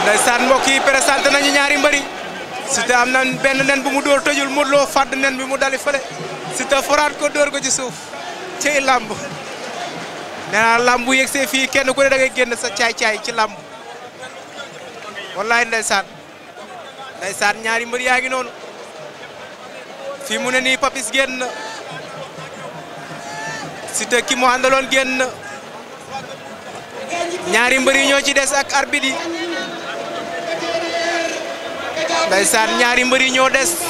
ndeysaan mbokk yi présenté nañu ñaari mbëri Siteu am na benn nen bu mu dóor tëjul Modou Lo fàdd nen bi mu dali fële Siteu foraat ko dóor ko ci suuf ci làmb nee naa làmb bu yegsee fii kenn ku ne da ngay génn sa caay-caay ci làmb wallaay ndeysaan ndeysaan ñaari mbër yaa ngi noonu fii mu ne nii Papis génn na Siteu ki mu àndaloon génn na ñaari mbër yi ñoo ci des ak arbitre yi ndeysaan ñaari mbër yi ñoo des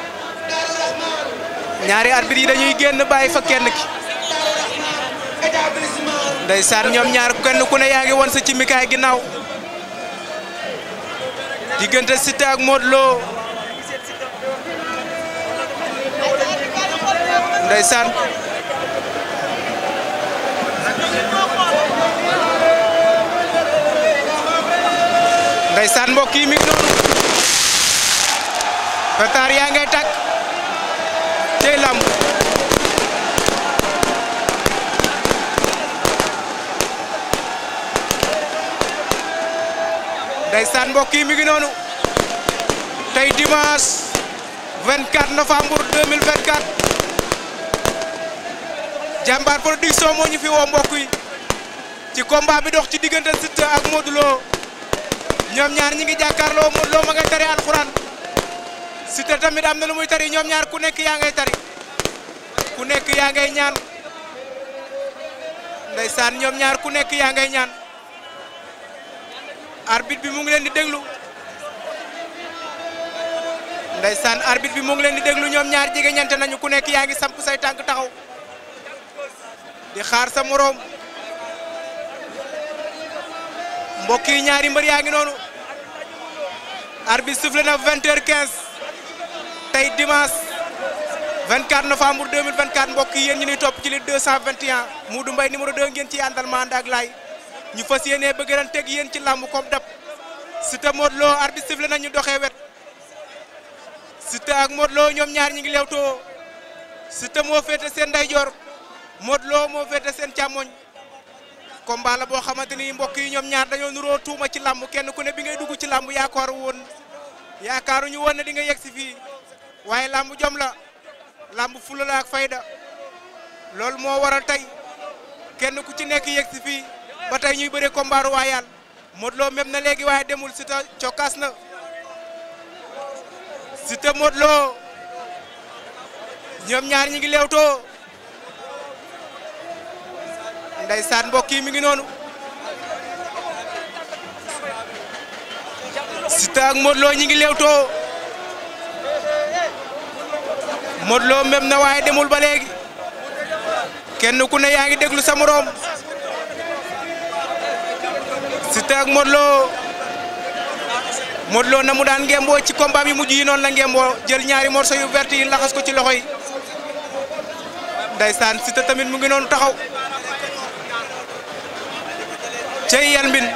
ñaari arbitre yi dañuy génn bàyyi fa kenn ki ndeysaan ñoom ñaar kenn ku ne yaa ngi won sa ci mikaay ginnaaw diggante Siteu ak Modou Lo ndeysaan ndeysaan mbokk yi mi ngi noonu pétard yaa ngay tàkk cey làmb ndeysaan mbokk yi mi ngi noonu tey dimanche 24 novembre 2024 jàmbaar production moo ñu fi woo mbokk yi ci combat bi dox ci diggante Siteu ak Modou Lo ñoom ñaar ñi ngi jàkkaarloo Modou Lo ma ngay tari alxuraan Siteu tamit am na lu muy tari ñoom ñaar ku nekk yaa ngay tari ku nekk yaa ngay ñaan ndeysaan ñoom ñaar ku nekk yaa ngay ñaan arbitre bi mu ngi leen di déglu ndeysaan arbitre bi mu ngi leen di déglu ñoom ñaar jege ñante nañu ku nekk yaa ngi samp say tànk taxaw di xaar sa moroom mbokk yi ñaari mbër yaa ngi noonu arbitre sifflé na 20h15 tey dimanche 24 novembre 2024 mbokk yi yéen ñu ni topp ci li 221 Modou Mbaye numéro 2 ngeen ci àndal ma ànd ak laay ñu fas yéenee bëgg ran teg yéen ci làmb comme dab Siteu Modou Lo arbitre sifflé na ñu doxee wet Siteu ak Modou Lo ñoom ñaar ñi ngi leewtoo Siteu moo féete seen ndeyjoor Modou Lo moo féete seen càmmoñ combat la boo xamante ni mbokk yi ñoom ñaar dañoo nuroo tuuma ci làmb kenn ku ne bi ngay dugg ci làmb yaakaaru woon yaakaaruñu woon ne di nga yegg si fii waaye làmb jom la làmb fula la ak fayda loolu moo waral tey kenn ku ci nekk yegg si fii ba tey ñuy bëre combat royal Modou Lo même na léegi waaye demul Siteu cokkaas na Siteu Modou Lo ñoom ñaar ñi ngi leewtoo ndeysaan mbokk yi mi ngi noonu Siteu ak Modou Lo ñi ngi leewtoo Modou Lo même na waaye demul ba léegi kenn ku ne yaa ngi déglu sa moroom Siteu ak Modou Lo Modou Lo na mu daan ngemboo ci combat bi mujj yi noonu la ngemboo jël ñaari morceau yu vert yi laxas ko ci loxo yi ndeysaan Siteu tamit mu ngi noonu taxaw cey yalmbin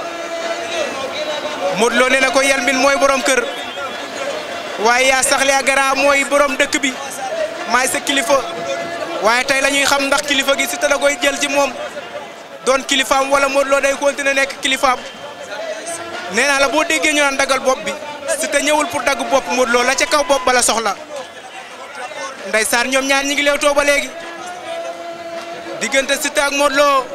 Modou Lo nee na ko yalmbin mooy borom kër waaye yaa saxle a gara mooy borom dëkk bi maay sa kilifa waaye tey la ñuy xam ndax kilifa gi Siteu da koy jël ci moom doon kilifaam wala Modou Lo day continuer nekk kilifaam nee naa la boo déggee ñu naan dagal bopp bi Siteu ñëwul pour dagg bopp Modou Lo la ca kaw bopp bala soxla ndeysaan ñoom ñaar ñi ngi leewtoo ba léegi diggante Siteu ak Modou Lo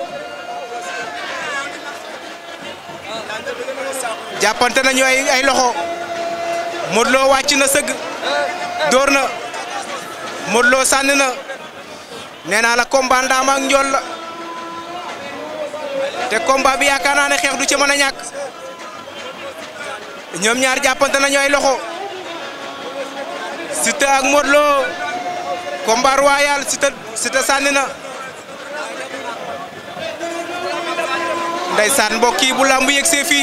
jàppante nañu ay ay loxo Modou Lo wàcc na sëgg dóor na Modou Lo sànni na nee naa la combat ndaama ak njool la te combat bi yaakaar naa ne xeex du ci mën a ñàkk ñoom ñaar jàppante nañu ay loxo Siteu ak Modou Lo combat royal Siteu Siteu sànni na ndeysaan mbokk yi bu làmb yegsee fii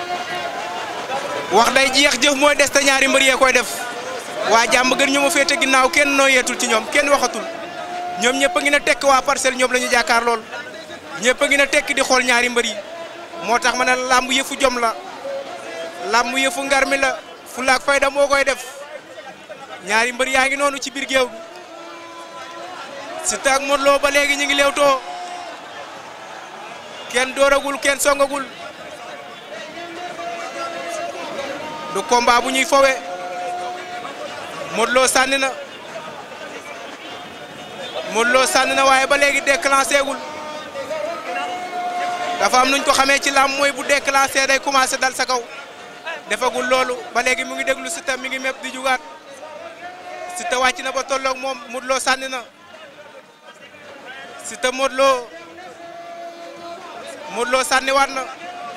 wax day jeex jëf mooy des te ñaari mbër yee koy def waa jàmm gën ñu ma féete ginnaaw kenn noo yeetul ci ñoom kenn waxatul ñoom ñëpp a ngi na tekk waa parcelle ñoom la ñu jàkkaar lool ñëpp a ngi na tekk di xool ñaari mbër yi moo tax ma ne làmb yëfu jom la làmb yëfu ngar mi la fulla ak fayda moo koy def ñaari mbër yaa ngi noonu ci biir géew bi Siteu ak Modou Lo ba léegi ñu ngi leewtoo kenn dooragul kenn songagul du combat bu ñuy fowe Modou Lo sànni na Modou Lo sànni na waaye ba léegi déclenché gul dafa am nuñ ko xamee ci làmb mooy bu déclenché day commencé dal sa kaw defagul loolu ba léegi mu ngi déglu Siteu mi ngi mépp di jugaat Siteu wàcc na ba tolloog moom Modou Lo sànni na Siteu Modou Lo Modou Lo sànni waat na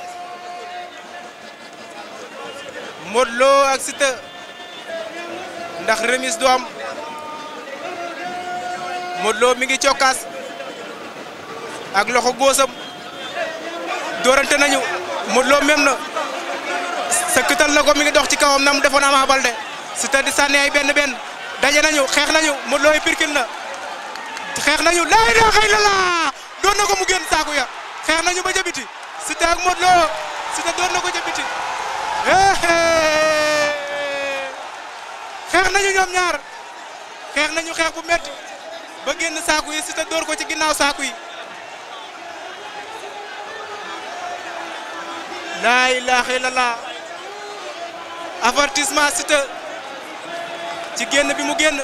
Modou Lo ak Siteu ndax remise du am Modou Lo mi ngi cokkaas ak loxo góosam doorante nañu Modou Lo même na sëkkatal na ko mi ngi dox ci kawam na mu defoon Ama Baldé Siteu di sànni ay benn benn daje nañu xeex nañu Modou Lo yi pirkil na xeex nañu laa ilaaha illallaah doon na ko mu génn saaku ya xeex nañu ba jabiti Siteu ak Modou Lo Siteu doon na ko jabiti xeex nañu ñoom ñaar xeex nañu xeex bu metti ba génn saaku yi Siteu door ko ci ginnaaw saaku yi laa ilaaha illallaah avertissement Siteu ci génn bi mu génn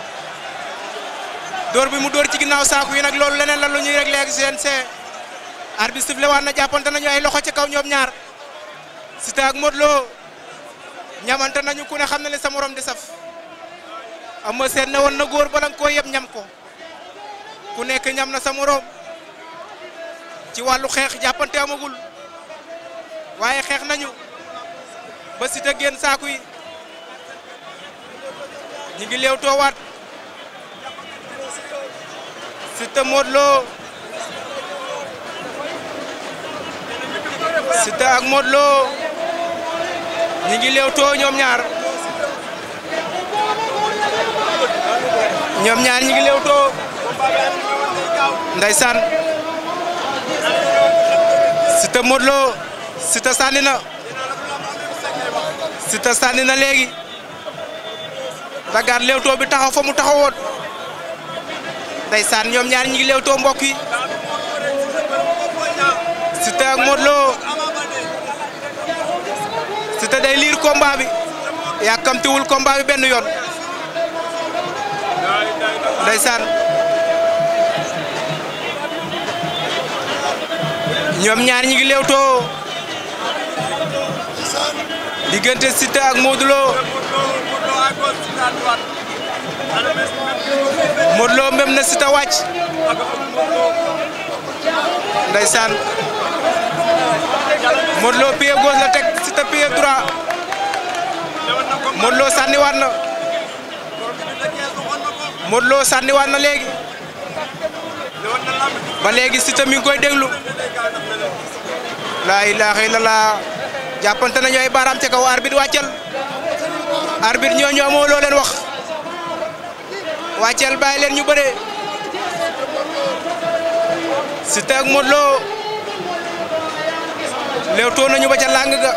door bi mu door ci ginnaaw saaku yi nag loolu leneen la lu ñuy réglé ak CNG arbitre sifflé waat na jàppante nañu ay loxo ci kaw ñoom ñaar Siteu ak Modou Lo ñamante nañu ku ne xam na ne sa morom di saf ama seen ne woon na góor bala nga koo yeb ñam ko ku nekk ñam na sa morom ci wàllu xeex jàppante amagul waaye xeex nañu ba Siteu génn saaku yi ñu ngi leew toowaat Siteu Modou Lo Siteu ak Modou Lo ñi ngi leew too ñoom ñaar ñoom ñaar ñi ngi leew too ndeysaan Siteu Modou Lo Siteu sànni na Siteu sànni na léegi dagaat leew too bi taxaw fa mu taxawoon ndeysaan ñoom ñaar ñi ngi leew too mbokk yi Siteu ak Modou Lo Siteu day liir combat bi yàkkamtiwul combat bi benn yoon ndeysaan ñoom ñaar ñi ngi leewtoo diggante Siteu ak Modou Lo Modou Lo même na Siteu wàcc ndeysaan Modou Lo pied gauche la teg Siteu pied droit Modou Lo sànniwaat na Modou Lo sànniwaat na léegi ba léegi Siteu mi ngi koy déglu laa ilaaha illallah jàppante nañu ay baaraam ca kaw arbitre wàccal arbitre ñooñu amoo loo leen wax wàccal bàyyi leen ñu bëree Siteu ak Modou Lo leewtoo nañu ba ca làng ga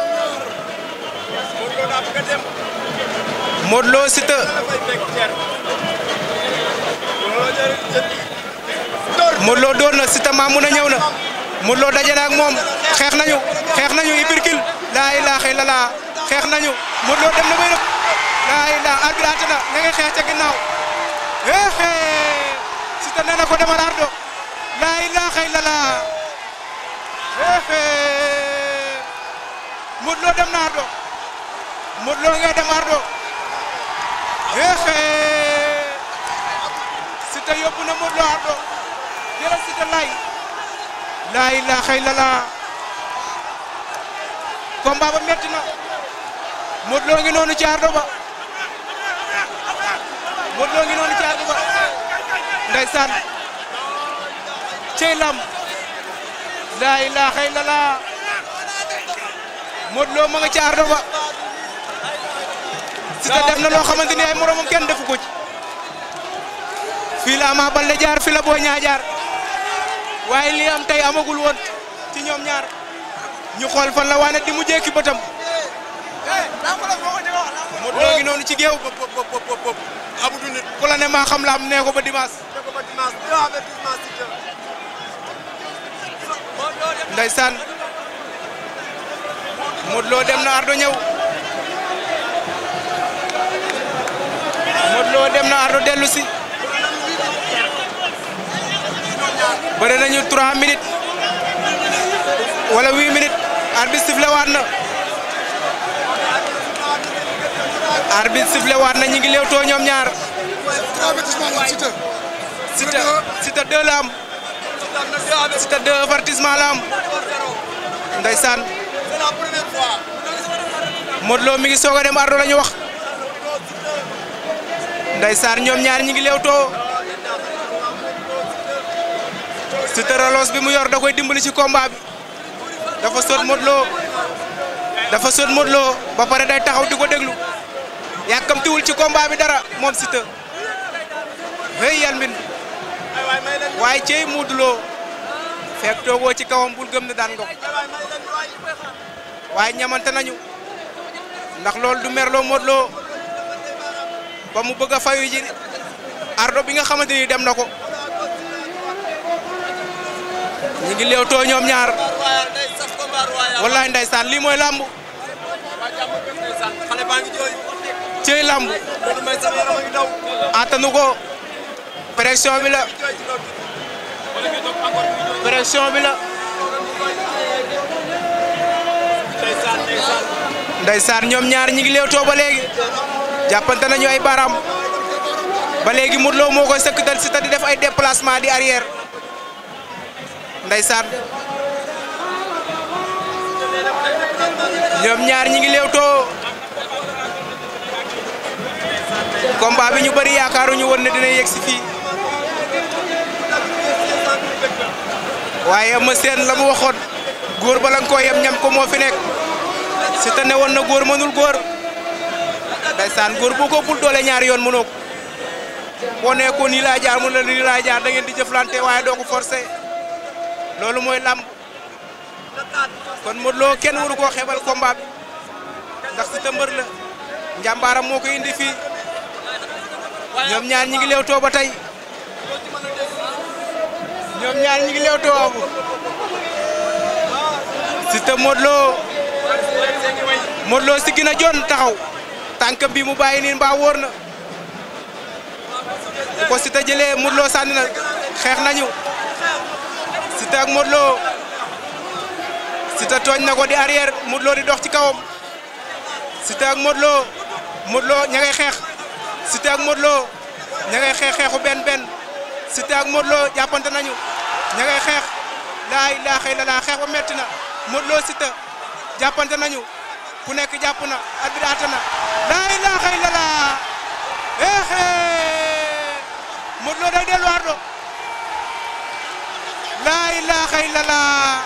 Modou Lo Siteu Modou Lo door na Siteu maa mun a ñëw na Modou Lo daje na ak moom xeex nañu xeex nañu ibirkil laa ilaaha illallah xeex nañu Modou Lo dem na bay rëb laa ilaaha arbitre àtte na nga ngay xeex ca ginnaaw éexee Siteu nee na ko demal ardo laa ilaaha illallah éexee Modou Lo dem na ardo Modou Lo ngay dem ardo éexee Siteu yóbbu na Modou Lo ardo jëlal Siteu lay laa ilaaha illallah combat ba metti na Modou Lo ngi noonu ci ardo ba Modou Lo ngi noonu ci ardo ba ndeysaan cey lam laa ilaaha illallah Modou Lo ma nga ci ardo ba Siteu def na loo xamante ni ay moromam kenn defu ko ci fii la Ama Baldé jaar fii la Boy Niang jaar waaye li am tey amagul woon ci ñoom ñaar ñu xool fan la waane di mu jékki bëtam Modou Lo ngi noonu ci géew Amadou nit ku la ne maa xam la am nee ko ba dimanche ne ko ba dimanche deux avertissement Siteu ndeysaan Modou Lo dem na ardo ñëw Modou Lo dem na Ardo dellu si bëre nañu 3 minutes wala 8 minutes arbitre sifflé waat na arbitre sifflé waat na ñu ngi léewtoo ñoom ñaar avertissement la Siteu. Siteu Siteu 2 la am Siteu 2 avertissement la am ndeysaan C'est la première fois. Modou Lo mi ngi soog a dem Ardo la ñu wax ndeysaan ñoom ñaar ñi ngi léewtoo Siteu reloos bi mu yor da koy dimbali ci combat bi dafa sot Modou Lo dafa sot Modou Lo ba pare day taxaw di ko déglu yàkkamtiwul ci combat bi dara moom Siteu hey yal min Ay waay may leen waaye cey Modou Lo fekk toogoo ci kawam bul gëm ne daan nga ko ay waay may leen waay. waaye ñamante nañu ndax loolu du merloo Modou Lo ba mu bëgg a fayu ji ardo bi nga xamante ni dem na ko ñu ngi léewtoo ñoom ñaar Royal day saf combat royal. wallaay ndeysaan lii mooy làmb waa jàmm gën ndeysaan. xale baa ngi jooy. cey làmb Modou Mbaye sama yaram a ngi daw. attanu ko pression bi la jooy ci loolu. pression bi la ndeysaan ndeysaan. ndeysaan ñoom ñaar ñi ngi léewtoo ba léegi jàppante nañu ay baram ba léegi Modou Lo moo koy sëkkatal si ta di def ay déplacement di arrière ndeysaan ñoom ñaar ñi ngi léewtoo combat bi ñu bëri yaakaaruñu woon ne dina yegg si fii waaye Eumeu Sène la mu waxoon góor bala nga koo yem ñam ko moo fi nekk si te ne woon na góor mënul góor ndeysaan góor boo ko bul doole ñaari yoon mënoo ko boo nee ko nii laa jaar mun la nii laa jaar da ngeen di jëflante waaye doo ko forcé loolu mooy làmb kon Modou Lo kenn waru koo xebal combat bi ndax si te mbër la njàmbaaram moo ko indi fii ñoom ñaar ñi ngi leewtoo ba tey ñoom ñaar ñi ngi leewtoo abu si te Modou Lo Modou Lo si gën a jon taxaw tànk bi mu bàyyi nii mbaa wóor na bu ko Siteu jëlee Modou Lo sànni na xeex nañu Siteu ak Modou Lo Siteu tooñ na ko di arrière Modou Lo di dox ci kawam Siteu ak Modou Lo Modou Lo ña ngay xeex Siteu ak Modou Lo ña ngay xeex xeexu benn benn Siteu ak Modou Lo jàppante nañu ña ngay xeex laa ilaaha illallaah xeex ba metti na Modou Lo Siteu jàppante nañu ku nekk jàpp na arbitre àtte na laa ilaaha illallaah eexe Modou Lo day delluwaat do laa ilaaha illallaah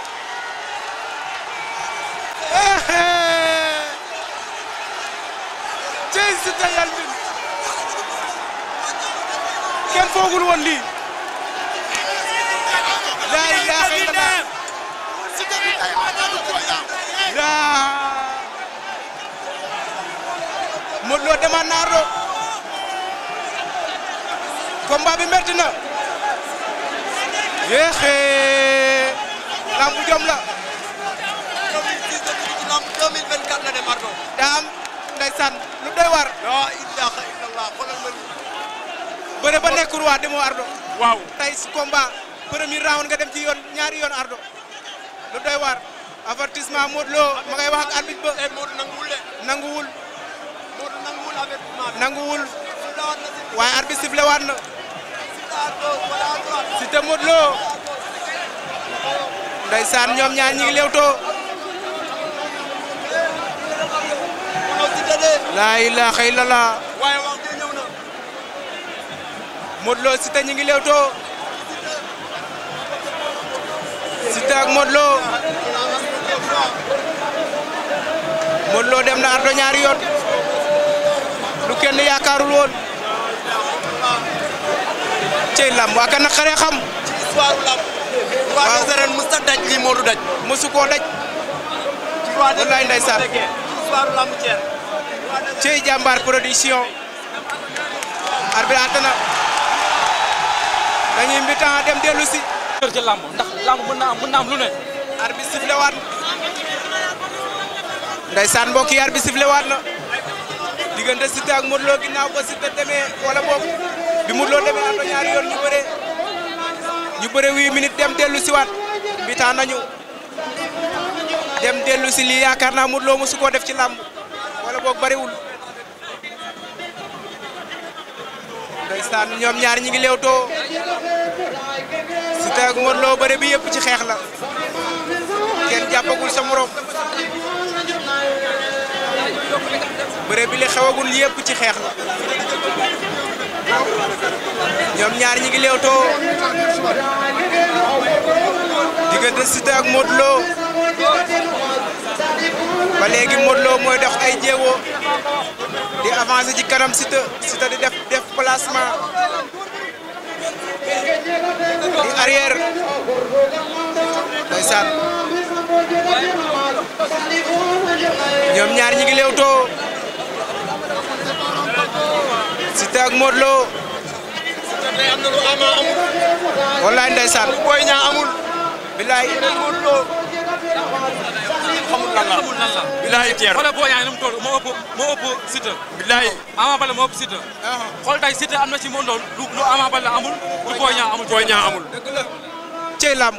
eexe cey Siteu yal min kenn foogul woon lii laa ilaaha illallaah yaa Modou Lo demaat na Ardo combat bi metti na yéexee lambu jom la 2006 la dugg ci lamb 2024 la dem Ardo. daa am ndeysaan lu doy war la ilaha illallah xoolal ma lii. bëre ba nekk roi demoo Ardo waaw. tey si combat premier round nga dem ci yoon ñaari yoon Ardo lu doy war avertissement Modou Lo ma ngay wax ak arbitre ba eh Modou nanguwul de. nanguwul Modou nanguwul avertissement bi. nanguwul Siteu waat na si. waaye arbitre sifflé waat na Siteu à gauche wala à droite. Siteu Modou Lo ndeysaan ñoom ñaar ñi ngi lewtoo Mënoo Siteu de. laa ilaaha illallah waaye wax ji ñëw na. Modou Lo Siteu ñi ngi lewtoo Siteu ak Modou Lo Modou Lo dem na Ardo ñaari yoon lu kenn yaakaarul woon cey lamb waa kan naqaree xam ci histoire lamb. roi des arènes mës a daj lii Modou daj. mosu koo daj ci roi des Wallaay ndeysaan. ci histoire lamb Thiès. cey jàmbaar production arbitre àtte na dañuy mbitan dem dellu si kër ci làmb ndax làmb mën naa am mën naa am lu ne arbitre sifflé waat ndeysaan mbokk yi arbitre sifflé waat na diggante Siteu ak Modou Lo ginnaaw ba Siteu demee wala boog bi Modou Lo demee Ardo ñaari yoon ñu bëre ñu bëre huit minutes dem dellu si waat mbitaan nañu dem dellu si lii yaakaar naa Modou Lo mosu koo def ci làmb wala boog bariwul ndeysaan ñoom ñaar ñi ngi leewtoo Siteu ak Modou Lo bëre bi yëpp ci xeex la kenn jàppagul sa morom bëre bi li xewagul yëpp ci xeex la ñoom ñaar ñi ngi leewtoo diggante Siteu ak Modou Lo ba léegi Modou Lo mooy dox ay jéego di avancer ci kanam Siteu Siteu di def def placement di arrière ndeysaan ñoom ñaar ñi ngi leewtoo Siteu ak Modou Lo tey am na lu ama amul. wallaay ndeysaan Boy Niang amul. bilaay Modou Lo. xamul lan la xamul lan la. bilaay teer. xoolal boo ñaanee nu mu toll moo ëpp moo ëpp Siteu. bilaay. Ama Baldé moo ëpp Siteu. xool tey Siteu am na ci monde lu lu Ama Baldé amul lu Boy Niang amul. Boy Niang amul. dëgg la cey làmb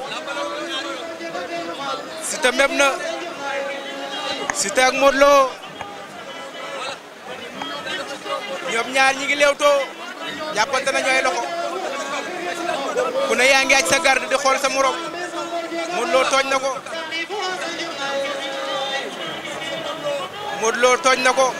Siteu meb na Siteu ak Modou Lo ñoom ñaar ñi ngi leewtoo jàppante na ñooy loxo ku ne yaa ngi aj sa garde di xool sa morom Modou Lo tooñ na ko Modou Lo tooñ na ko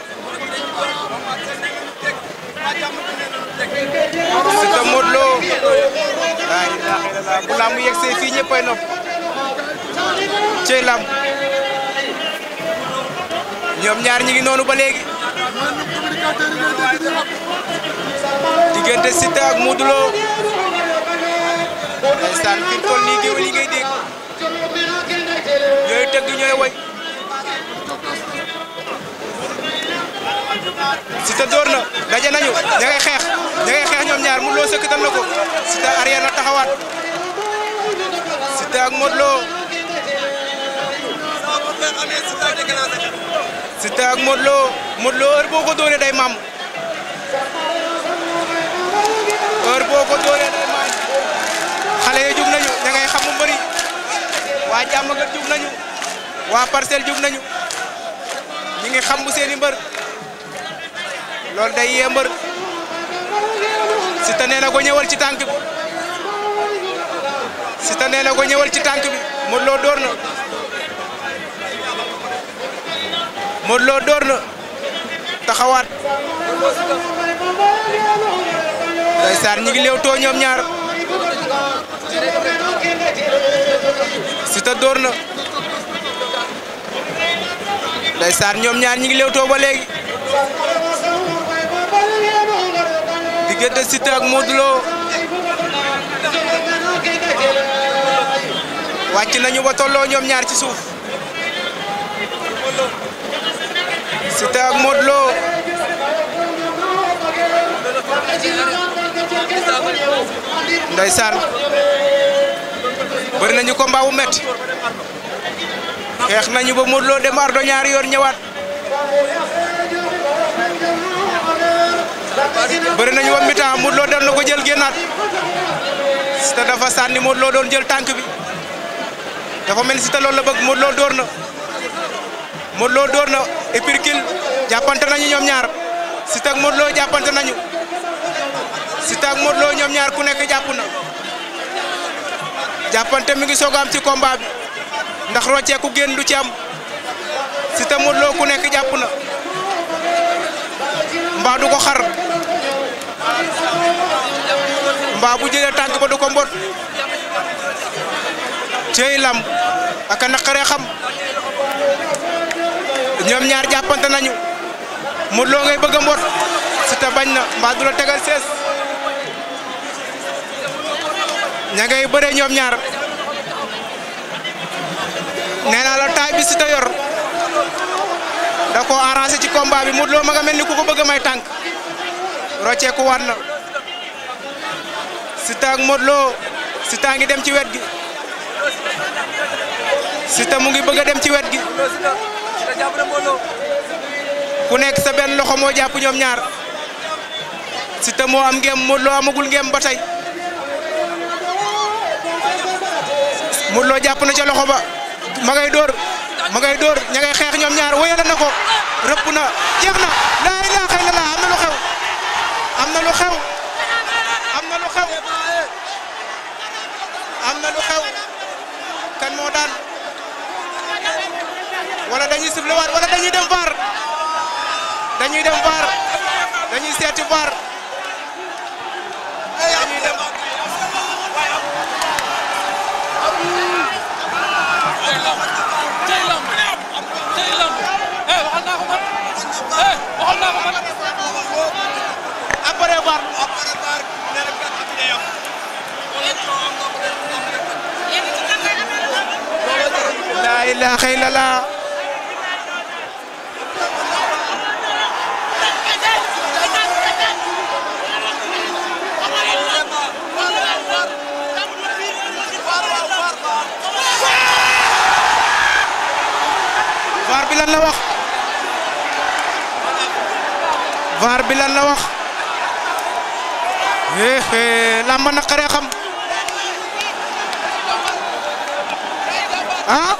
Siteu Modou Lo laa ilaaha illallaah bu làmb yegsee fii ñëppay nopp cey làmb ñoom ñaar ñi ngi noonu ba léegi diggante Siteu ak Modou Lo ndeysaan fi mu toll nii géwél yi ngay dégg ñooy tëgg ñooy woy Siteu door na daje nañu ña ngay xeex ña ngay xeex ñoom ñaar Modou Lo sëkkatal na ko Siteu arrière na taxawaat Siteu ak Modou Lo Siteu ak Modou Lo Modou Lo heure boo ko dóoree day mam heure boo ko dóoree day mam xale yi jug nañu ña ngay xamu mbëri waa jàmmagat jug nañu waa parcelle jug nañu ñi ngi xam bu seeni mbër loolu day yee mbër Siteu nee na ko ñëwal ci tànk bi Siteu nee na ko ñëwal ci tànk bi Modou Lo door na Modou Lo door na taxawaat ndeysaan ñi ngi leewtoo ñoom ñaar Siteu door na ndeysaan ñoom ñaar ñi ngi leewtoo ba léegi diggante Siteu ak Modou Lo wàcc nañu ba tolloo ñoom ñaar ci suuf Siteu ak Modou Lo ndeysaan bëri nañu combat bu metti xeex nañu ba Modou Lo dem ardo ñaari yoon ñëwaat bëri nañu ba mi-temps Modou Lo dem na ko jël génnaat Siteu dafa sànni Modou Lo doon jël tànk bi dafa mel ni Siteu loolu la bëgg Modou Lo door na Modou Lo door na épirkil jàppante nañu ñoom ñaar Siteu ak Modou Lo jàppante nañu Siteu ak Modou Lo ñoom ñaar ku nekk jàpp na jàppante mi ngi soog a am ci combat bi ndax rocceeku génn du ci am Siteu Modou Lo ku nekk jàpp na mbaa du ko xar mbaa bu jëlee tànk ba du ko mbot cey lam aka naqaree xam ñoom ñaar jàppante nañu Modou Lo ngay bëgg a mbot Siteu bañ na mbaa du la tegal sees ña ngay bëre ñoom ñaar nee naa la taay bi Siteu yor da ko arrangé ci combat bi Modou Lo ma nga mel ni ku ko bëgg a may tànk rocceeku waat na Siteu ak Modou Lo Siteu a ngi dem ci wet gi Siteu mu ngi bëgg a dem ci wet gi ku nekk sa benn loxo moo jàpp ñoom ñaar Siteu moo am ngem Modou Lo amagul ngem ba tey Modou Lo jàpp na ca loxo ba ma ngay dóor ma ngay dóor ña ngay xeex ñoom ñaar wéyal na ko rëpp na jeex na laa ilaaha illallaah am na lu xew am na lu xew am na lu xew am na lu xew kan moo daan wala dañuy sifflé waat wala dañuy dem VAR dañuy dem VAR dañuy seeti VAR dañuy dem tey lamb tey lamb eh waxal naa ko man eh waxal naa ko man après VAR laa ilaaha illallaah VAR bi lan la wax VAR bi lan la wax hee lamba naqaree xam ah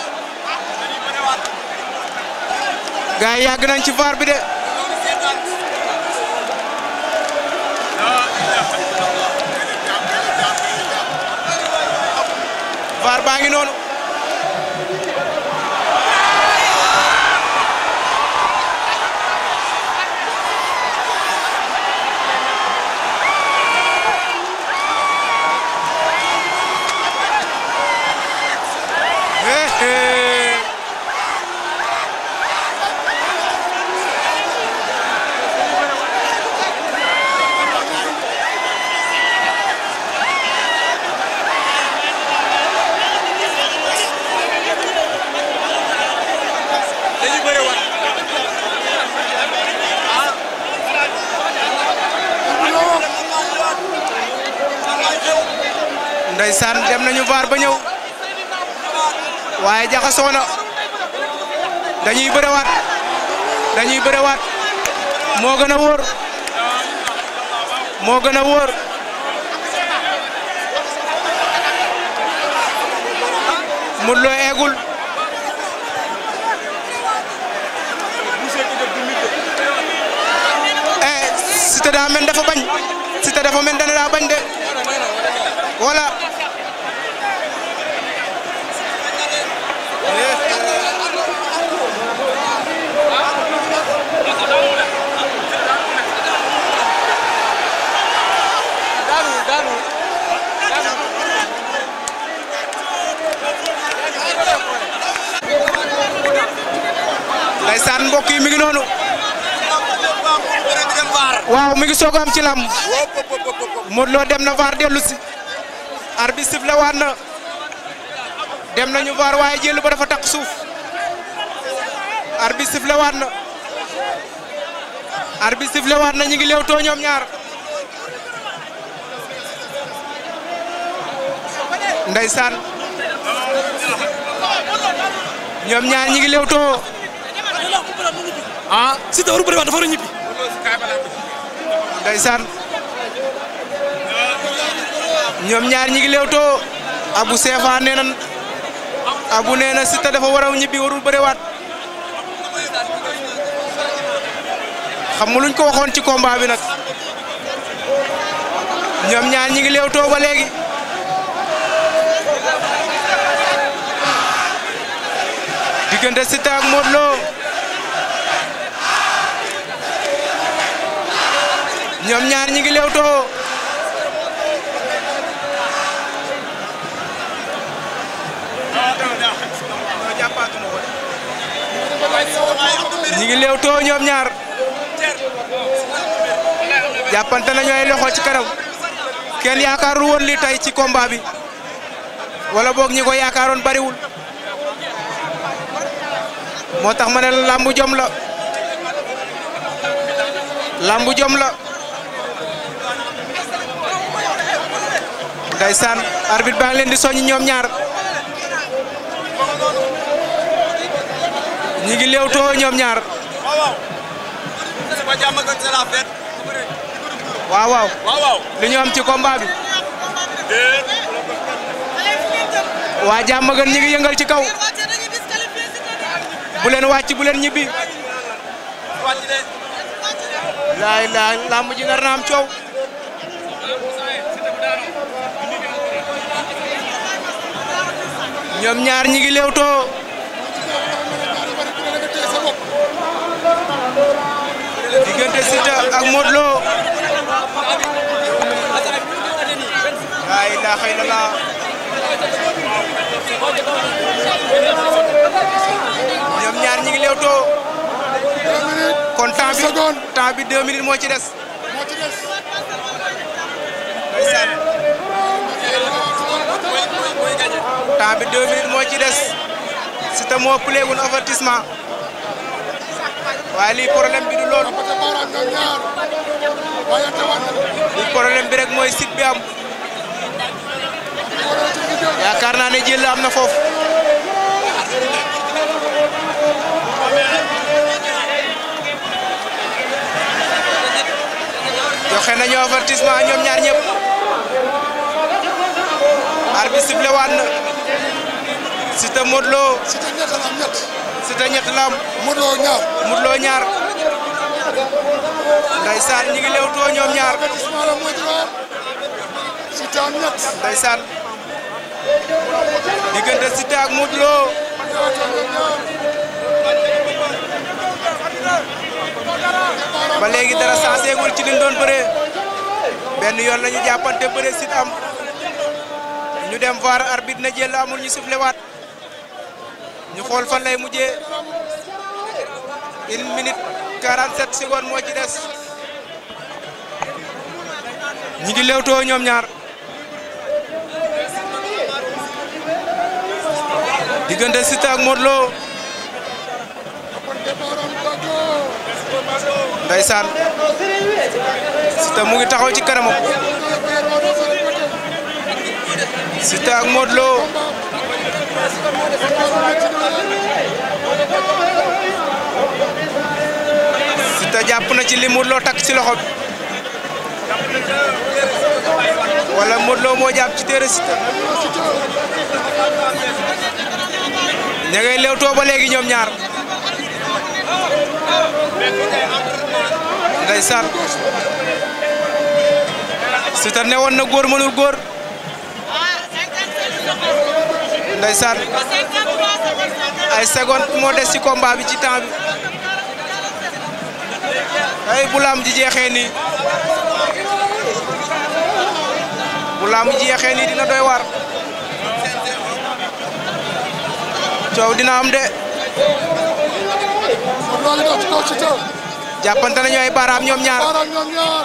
gars yi yàgg nañ ci VAR bi de VAR baa ngi noonu hee hee dañuy bëre waat ndeysaan dem nañu VAR ba ñëw waaye jaxasoo na dañuy bërewaat dañuy bërewaat moo gën a wóor moo gën a wóor Modou Lo eegul eh Siteu daa mel dafa bañ Siteu dafa mel dana daa bañ de wala daanu daanu ndeysaan mbokk yi mi ngi noonu bëre bi dem vaar waaw mi ngi soog a am ci lamb wop wop wop wop Modou Lo dem na VAR dellu si arbitre sifflé waat na dem nañu VAR waaye jël ba dafa takk suuf arbitre sifflé waat na arbitre sifflé waat na ñu ngi leewtoo ñoom ñaar ndeysaan ñoom ñaar ñi ngi leewtoo ah Siteu waru bëri waat dafa war a ñibbi ndeysaan ñoom ñaar ñi ngi leewtoo abu seefa nee na abu nee na Siteu dafa war a ñibbi warul bëriwaat xam nga luñ ko waxoon ci combat bi nag ñoom ñaar ñi ngi leewtoo ba léegi diggante Siteu ak Modou Lo ñoom ñaar ñi ngi leewtoo ñi ngi leewtoo ñoom ñaar jàppante nañu ay loxo ci kanam kenn yaakaarul woon li tey ci combat bi wala boog ñi ko yaakaaroon bariwul moo tax ma ne la làmbu jom la làmbu jom la ndeysaan arbitre baa ngi leen di soññ ñoom ñaar ñi ngi leewtoo ñoom ñaar waaw waaw. suba jàmm ak c'est la fête. waaw waaw waaw waaw. li ñu am ci combat bi waa jàmm gën ñi ngi yëngal ci kaw bu leen wàcc bu leen ñibbi wàcc de. laay laay làmb ji nar na am coow ñoom ñaar ñi ngi léewtoo diggante Siteu ak Modou Lo laa ilaaha illallaah ñoom ñaar ñi ngi léewtoo kon temps bi secondes. temps bi deux minutes moo ci des moo ci des. ndeysaan temps bi deux minutes moo ci des Siteu moo pleegul avertissement waaye lii problème bi du loolu Côté baaraam ñoom ñaar. waaye tawaat na. lii problème bi rek mooy sit bi am wala ci liggéey. yaakaar naa ne jël am na foofu joxe nañu avertissement ñoom ñaar ñëpp arbitre sifflé waat na Siteu Modou Lo Siteu ñett la am ñett. Siteu ñett la am Modou Lo ñaar. Modou Lo ñaar ndeysaan ñi ngi lewtoo ñoom ñaar avertissement la Modou Lo. Siteu am ñett. ndeysaan diggante Siteu ak Modou Lo ñaata ñoom ñaar. ba léegi dara sanseegul ci liñ doon bëree benn yoon la ñu jàppante bëree sit am ñu dem VAR arbitre na jël amul ñu sifflé waat ñu xool fan lay mujjee une minute 47 secondes moo ci des ñi ngi lewtoo ñoom ñaar diggante Siteu ak Modou Lo Côté baaraam Bago. ndeysaan Siteu mu ngi taxaw ci kanamam Siteu ak Modou Lo Siteu jàpp na ci li Modou Lo takk ci loxo bi wala Modou Lo moo jàpp ci téere Siteu ña ngay lewtoo ba léegi ñoom ñaar ndeysaan Siteu ne woon na góor mënul góor ndeysaan ay seconde moo des ci combat bi ci temps bi ay bu laam ji jeexee nii bu laam ji jeexee nii dina doy waar coow dina am de Modou Lo ngi dox ci kaw Siteu. jàppante nañu ay baaraam ñoom ñaar baaraam ñoom ñaar.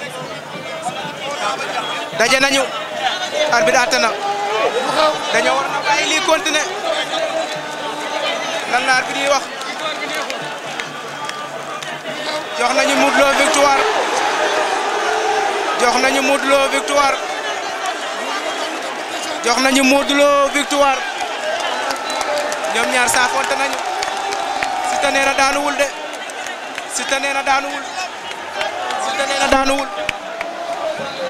daje nañu arbitre àtte na lu xew. dañoo war na bàyyi lii continuer lan la arbitre yi wax jox nañu Modou Lo victoire jox nañu Modou Lo victoire jox nañu Modou Lo victoire ñoom ñaar saafonte nañu Siteu nee na daanuwul de Siteu nee na daanuwul Siteu nee na daanuwul